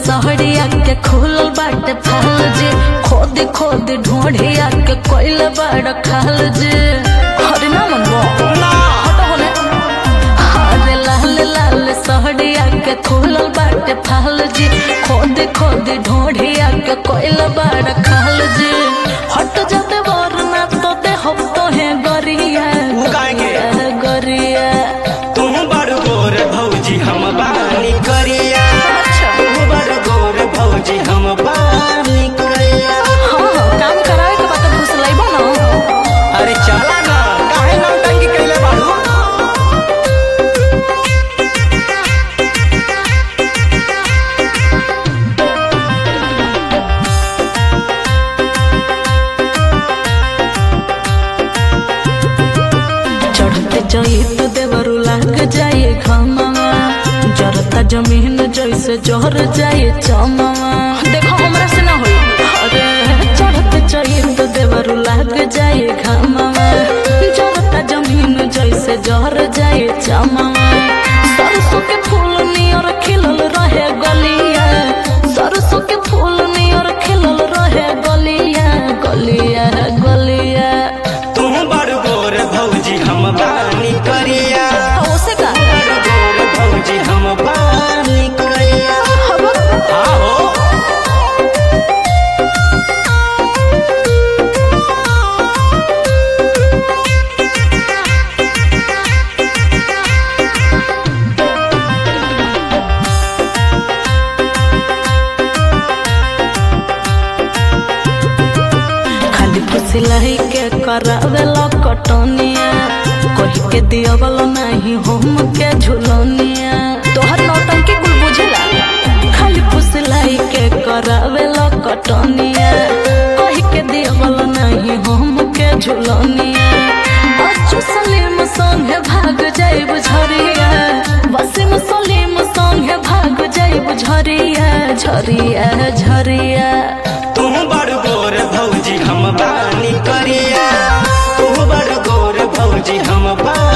सहरिया के खुलल बाटे फाल जे खोद खोद ढोढ़िया के कोइल बड़ खाल जे हरे ना मनबो हटो होने अरे लाल लाल सहरिया के खुलल बाटे फाल जे खोद खोद ढोढ़िया के कोइल बड़ खाल जे हट जाते वरना तो दे हम तो है गरिया उ काहे के? गरिया तुम बड़ गोर भौजी हम बानी करिया अच्छा तुम बड़ गोर भौजी हम बानी करिया हाँ हाँ काम करावे के बाद घुस लाइबो ना अरे चला ना काहे नौटंकी कैले बाड़ू चढ़ते जाई तो देवरू लाग जाए घामावा जरता जमीन जैसे जहर जाए चमावा देखो हमरा से ना होई अरे चढ़ते जाई तो देवरू लाग जाए घामावा जरता जमीन जैसे जहर जाए चमावा सरसों के फूल नियर खिलल रहे गलिया सरसों के फूल नियर खिलल रहे गलिया गलिया गलिया तुम बड़ गोर भौजी हम बानी करिया ओसे का बड़ गोर भौजी हम बानी करिया हवा हाँ हो खाली फुसिलाई के करावे कटनिया कही के दियवल नहीं हम के झुलनिया तोहर नौटंकी कुल बुझेला खाली फुसिलाई के करावे कटनिया कही के दियवल नहीं हम के झुलनिया बच्चू सलीम संगे भाग जाइब झरिया वसीम सलीम संगे भाग जाइब झरिया झरिया झरिया तुम बड़ गोर भौजी हम बानी करिया तुम बड़ गोर भौजी हम बानी